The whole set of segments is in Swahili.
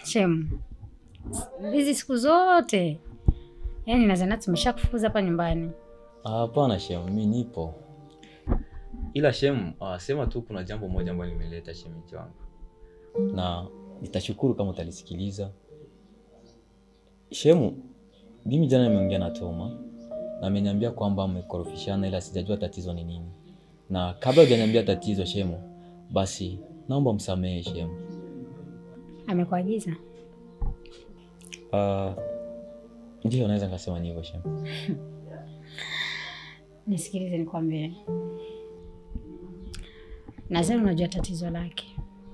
Shem, hizi siku zote yaani nazana tumesha kufukuza hapa nyumbani. Ah, Hapana shem, mi nipo. Ila shem, ah, sema tu kuna jambo moja ambalo limeleta shemeji wangu, na nitashukuru kama utalisikiliza. Shemu, mimi jana nimeongea na Toma na ameniambia kwamba mmekorofishana, ila sijajua tatizo ni nini, na kabla hujaniambia tatizo Shemu, basi naomba msamehe Shemu. Amekuagiza? Ah, ndio naweza nikasema ni hivyo Shemu. Nisikilize nikwambie, nadhani unajua tatizo lake,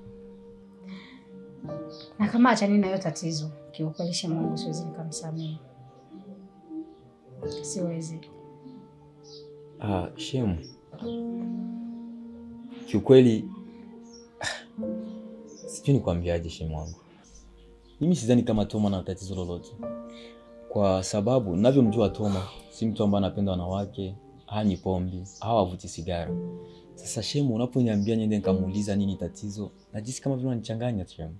na kama achani na hiyo tatizo, kiukweli Shemu wangu siwezi nikamsamehe, siwezi. Ah, Shemu, kiukweli sijui nikwambiaje Shemu wangu, mimi sidhani kama Toma na tatizo lolote, kwa sababu navyomjua Toma si mtu ambaye anapenda wanawake, hanywi pombe au avuti sigara. Sasa Shemu, unaponiambia niende nikamuuliza nini tatizo, najisi kama vile unanichanganya Shemu.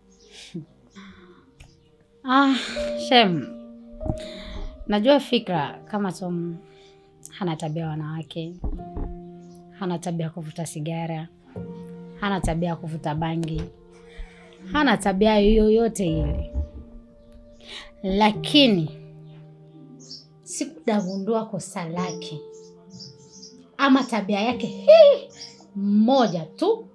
Ah, Shem, najua fikra kama Tom hana tabia ya wanawake, hana tabia ya kuvuta sigara, hana tabia ya kuvuta bangi, hana tabia yoyote ile, lakini sikudagundua kosa lake ama tabia yake hii moja tu,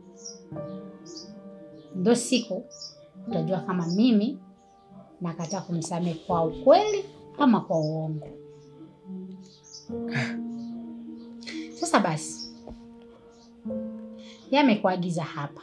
ndo siku utajua kama mimi nakataa kumsamehe kwa ukweli ama kwa uongo. Sasa basi, yeye amekuagiza hapa,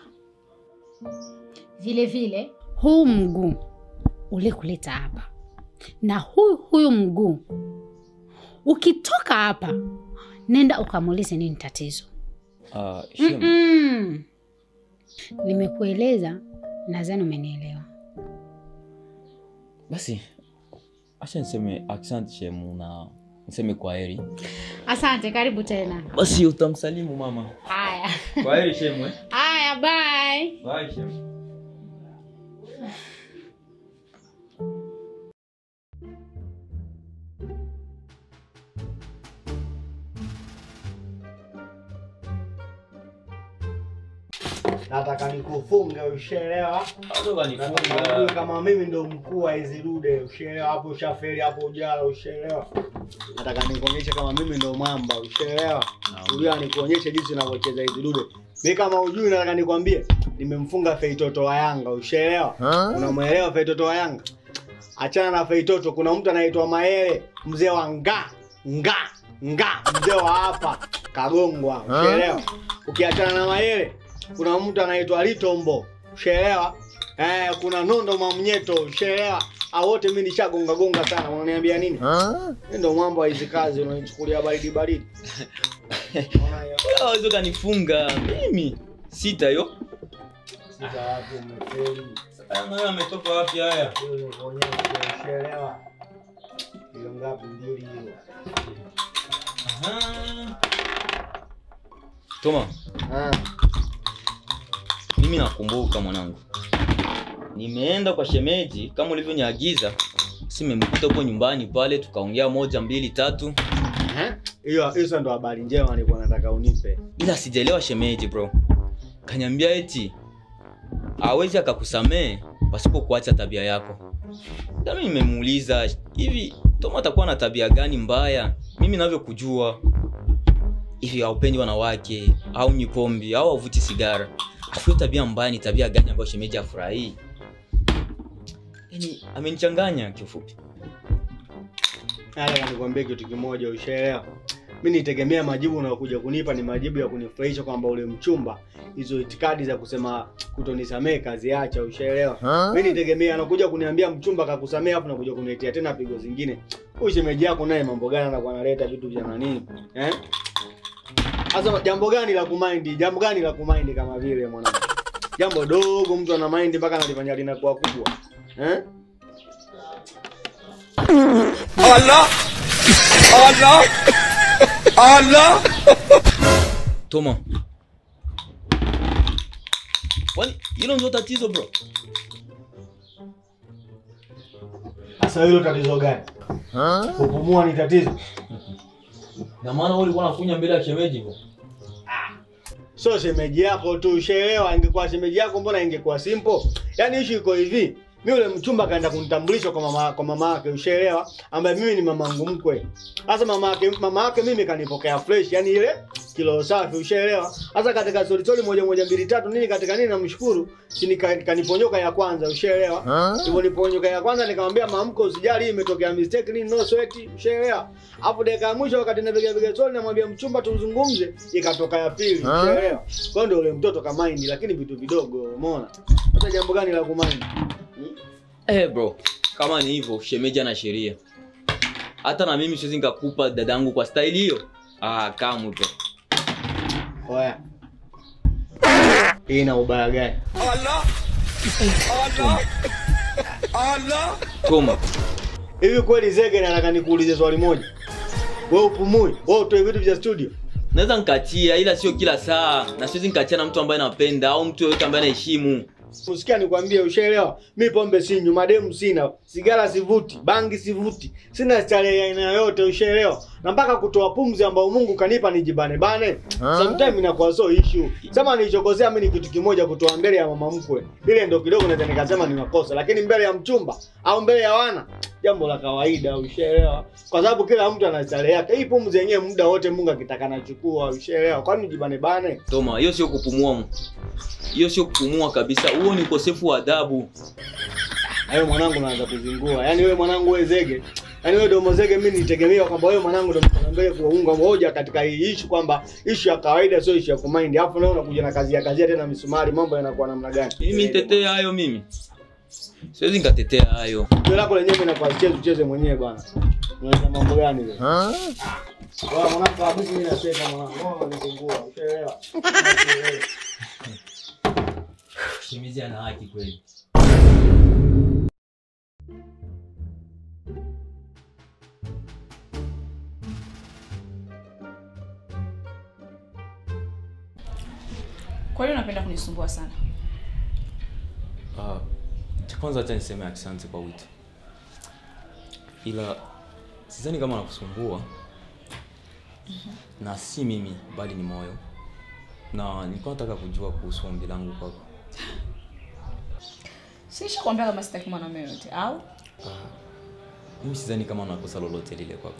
vile vile huu mguu ulikuleta hapa na huyu huyu mguu, ukitoka hapa, nenda ukamuulize nini tatizo. Ah, Shemu, Mm-mm. Nimekueleza, nadhani umenielewa. basi acha niseme asante Shemu na niseme kwa heri. Asante, karibu tena. Basi utamsalimu mama. Haya Kwa heri Shemu. eh. haya, bye. Bye Shemu. nataka nikufunge ushaelewa Bado nataka ujue kanifunga. kama mimi ndo mkuu wa hizi dude ushaelewa hapo ushafeli hapo ujala ushaelewa nataka nikuonyeshe kama mimi ndo mwamba ushaelewa ujua nikuonyeshe jinsi unavyocheza hizi dude mi kama ujui nataka nikwambie nimemfunga feitoto wa yanga ushaelewa unamwelewa feitoto wa yanga achana na feitoto kuna mtu anaitwa maele mzee wa nga nga nga mzee wa hapa kagongwa ushaelewa ukiachana na maele kuna mtu anaitwa litombo ushaelewa eh, kuna nondo mamnyeto ushaelewa Hao wote mi nishagonga gonga sana unaniambia nini mi ndo mwamba wa hizi kazi unanichukulia baridi baridi Unaona hiyo? Wewe kanifunga mimi sita yo. Sasa watu umefeli. Haya nayo ametoka wapi haya? Hiyo ni kuonyesha, ushaelewa hiyo ngapi mbili hiyo Aha. Toma, Ah, mimi nakumbuka mwanangu, nimeenda kwa shemeji kama ulivyoniagiza, si nimemkuta huko nyumbani pale, tukaongea moja mbili tatu, eh? hiyo hizo ndo habari njema nilikuwa nataka unipe ila sijaelewa shemeji bro. Kaniambia eti hawezi akakusamee pasipo kuacha tabia yako. Nami nimemuuliza hivi, Toma atakuwa na tabia gani mbaya? Mimi navyokujua hivi, haupendi wanawake au nyipombi au havuti sigara, afu hiyo tabia mbaya ni tabia gani ambayo shemeji afurahii? Yani amenichanganya kiufupi. Nataka nikwambie kitu kimoja, ushaelewa? Mi nitegemea majibu unayokuja kunipa ni majibu ya kunifurahisha kwamba ule mchumba, hizo itikadi za kusema kutonisamee kazi acha, ushaelewa? Mi nitegemea anakuja kuniambia mchumba kakusamee, afu nakuja kuniletea tena pigo zingine. Huyu shemeji yako naye mambo gani anakuwa analeta vitu vya nani eh? Sasa jambo gani la kumaindi? Jambo gani la kumaindi kama vile mwanangu? Jambo dogo mtu ana mind mpaka analifanya linakuwa kubwa eh? Toma, kwani hilo ndio tatizo bro? Sasa hilo tatizo gani? Kupumua ni tatizo? Na maana wewe ulikuwa unakunya mbele ya shemeji hivyo. Sio shemeji yako tu, ushaelewa. Ingekuwa shemeji yako, mbona ingekuwa simple? Yaani issue iko hivi, mi yule mchumba kaenda kunitambulisha kwa mama kwa mama yake, ushaelewa, ambaye mimi ni mamangu mkwe. Sasa mama yake mama yake mimi kanipokea fresh, yani ile kilo safi, ushaelewa. Sasa katika story story moja moja mbili tatu nini katika nini, namshukuru si kaniponyoka ya kwanza, ushaelewa. Hivyo niponyoka ya kwanza, nikamwambia mamko, usijali, hii imetokea mistake, nini no sweat, ushaelewa. Hapo dakika ya mwisho, wakati napiga piga story, namwambia mchumba tuzungumze, ikatoka ya pili, ushaelewa. Kwa hiyo ndio ule mtoto kama mind, lakini vitu vidogo, umeona. Sasa jambo gani la kumind? Eh bro, kama ni hivyo shemeji ana sheria. Hata na mimi siwezi nikakupa dadangu kwa style hiyo. Ah, kamu bro. Oya. Hii ina ubaya gani? Toma. Hivi kweli Zege nataka nikuulize swali moja. Wewe upumui, wewe utoe vitu vya studio. Naweza nikatia ila sio kila saa. Na siwezi nikatia na mtu ambaye napenda au mtu yoyote ambaye anaheshimu. Usikia nikwambie, ushaelewa? Mi pombe sinywi, mademu sina, sigara sivuti, bangi sivuti, sina starehe ya aina yoyote, ushaelewa? Na mpaka kutoa pumzi ambao Mungu kanipa nijibane bane, sometimes inakuwa so issue. Sema nilichokosea mimi ni kitu kimoja, kutoa mbele ya mama mkwe, ile ndo kidogo naweza nikasema ni makosa, lakini mbele ya mchumba au mbele ya wana, jambo la kawaida, ushaelewa? Kwa sababu kila mtu ana starehe yake. Hii pumzi yenyewe muda wote Mungu akitaka nachukua, ushaelewa? Kwani nijibane bane? Toma, hiyo sio kupumua. mu. Hiyo sio kupumua kabisa. Huo ni ukosefu wa adabu. Hayo mwanangu naanza kuzingua. Yaani wewe mwanangu wewe zege. Yaani wewe domo zege mimi nitegemea kwamba wewe mwanangu ndo mkono mbele kuunga moja katika hii issue kwamba issue ya kawaida sio issue ya kumind. Alafu leo unakuja na kazi ya kazi tena misumari mambo yanakuwa namna gani? Mimi nitetea hayo mimi. Siwezi nikatetea hayo. Ndio lako lenyewe inakuwa cheze ucheze mwenyewe bwana. Unaweza mambo gani wewe? Wewe mwanangu kabisa mimi nasema mwanangu, wewe unanizingua. Ushaelewa? Shimizi ana haki kweli. Kwa hiyo unapenda kunisumbua sana. Ah, cha kwanza acha niseme asante kwa wito, ila sidhani kama nakusumbua na si mimi bali ni moyo, na nilikuwa nataka kujua kuhusu ombi langu kwako. Siisha kuambia kama sitaki mwanaume yoyote au? Mimi sidhani kama nakosa lolote lile kwako,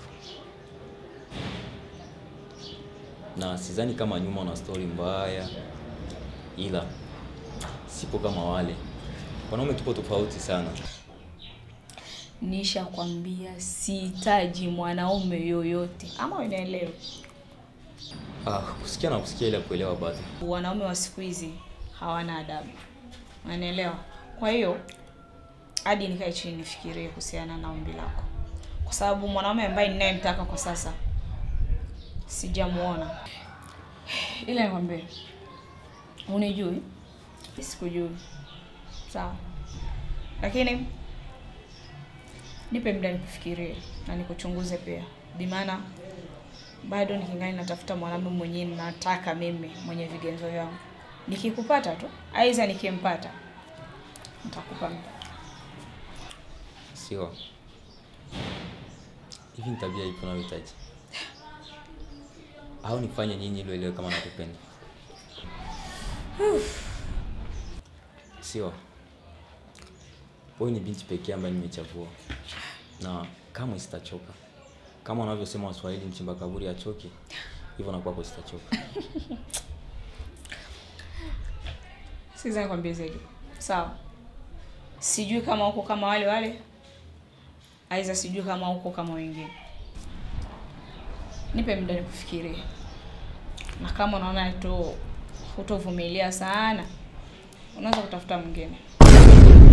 na sidhani kama nyuma una stori mbaya, ila sipo kama wale wanaume, tupo tofauti sana. Nisha kwambia sihitaji mwanaume yoyote, ama unaelewa? Ah, kusikia na kusikia ila kuelewa bado. Wanaume wa siku hizi hawana adabu, unanielewa? Kwa hiyo hadi nikae chini nifikirie kuhusiana na ombi lako, kwa sababu mwanaume ambaye ninayemtaka kwa sasa sijamuona. Ila nikwambie, unijui, sikujui, sawa, lakini nipe muda nikufikirie na nikuchunguze pia, bimaana bado nikingali natafuta mwanaume mwenyewe nataka mimi mwenye vigenzo vyangu. Nikikupata tu, aidha nikimpata, nitakupa muda. Sio. Hivi ni tabia ipo unayohitaji? Au nifanye nyinyi ili uelewe kama nakupenda? Sio. Wewe ni binti pekee ambaye nimechagua. Na kamwe sitachoka. Kama wanavyosema Waswahili mchimba kaburi achoki, hivyo na kwako sitachoka. Sikiza nikwambie zaidi, sawa? Sijui kama uko kama wale wale, aidha sijui kama uko kama wengine. Nipe muda nikufikirie, na kama unaona tu hutovumilia sana, unaweza kutafuta mwingine.